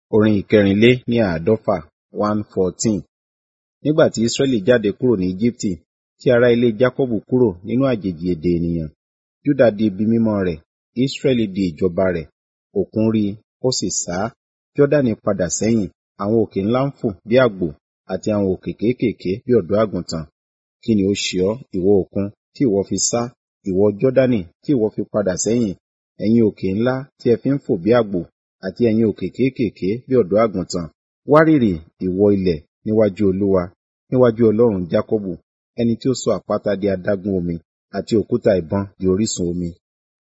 Orin ìkẹrìnlé ní àádọ́fà one fourteen. Nígbà tí Ísírẹ́lì jáde kúrò ní Égíptì, tí ará ilé Jákọ́bù kúrò nínú àjèjì èdè ènìyàn, Júdà di ibi mímọ́ rẹ̀, Ísírẹ́lì di ìjọba rẹ̀. Òkun rí i, ó sì sá. Jọ́dánì padà sẹ́yìn, àwọn òkè ńlá ń fò bí àgbò, àti àwọn òkè kéékèèké bí ọ̀dọ́ àgùntàn. Kí ni ó ṣe ọ́, ìwọ òkun, tí ìwọ fi sá? Ìwọ Jọ́dánì, tí ìwọ fi padà sẹ́yìn? Ẹ̀yin òkè ńlá tí ẹ fi ń fò bí àgbò, àti ẹ̀yin òkè kéékèèké bí ọ̀dọ́ àgùntàn. Wárìrì, ìwọ ilẹ̀, níwájú Olúwa, níwájú Ọlọ́run Jákọ́bù, ẹni tí ó sọ àpáta di adágún omi, àti òkúta ìbọn di orísun omi.